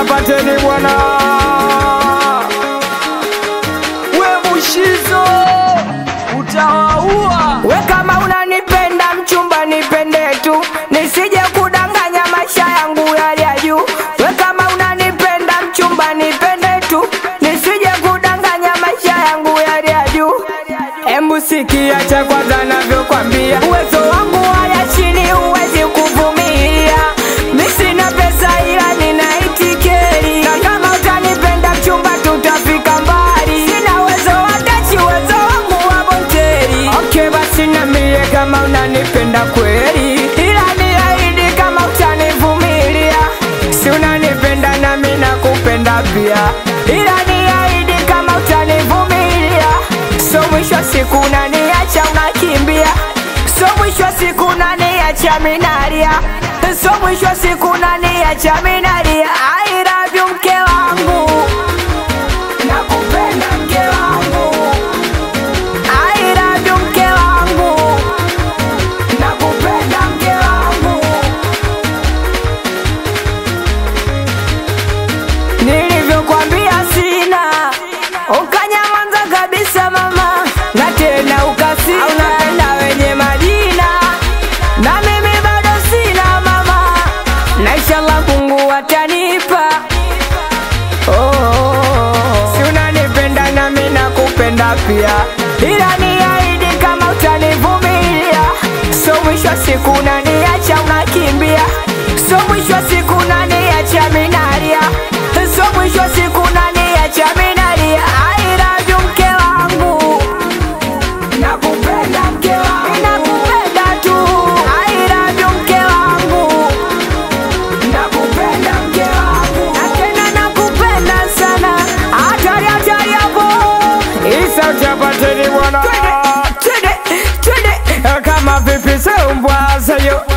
chapateni bwana we mushizo utawaua We kama unanipenda mchumba nipende tu, nisije kudanganya maisha yangu yali ya juu. We kama unanipenda mchumba nipende tu, nisije kudanganya maisha yangu yali ya juu. Embu sikia cha kwanza navyokwambia, uwezo wangu haya chini huwezi kuvumilia. Mi sina pesa ila nina itikeri, na kama utanipenda mchumba tutafika mbali. Sina uwezo wa dachi, uwezo wangu wa bonteri. Okay, basi niambie kama unanipenda kweli, ila niahidi kama utanivumilia. Si unanipenda nami nakupenda pia, ila niahidi kama utanivumilia. So mwisho wa siku unaniacha unakimbia, so mwisho wa siku unaniacha minalia, so mwisho wa siku unaniacha minalia. I love you mke wangu, nakupenda mke wangu. I love you mke wangu, nakupenda mke wangu. Nilivyokwambia sina, ukanyamaza kabisa mama, na tena ukasina, unapenda wenye majina, na mimi bado sina mama, na inshallah Mungu atanipa. Oh, oh, oh. Si unanipenda nami nakupenda pia, ila niahidi kama utanivumilia. So mwisho wa siku unaniacha unakimbia, so mwisho wa siku unaniacha minalia, so mwisho wa siku unaniacha minalia. I love you mke wangu, nakupenda mke wangu, nakupenda tu. I love you mke wangu nakupenda mke wangu na tena nakupenda sana hatari hatari hapo isa chapateni bwana twende twende twende kama vipi seumbwa sayo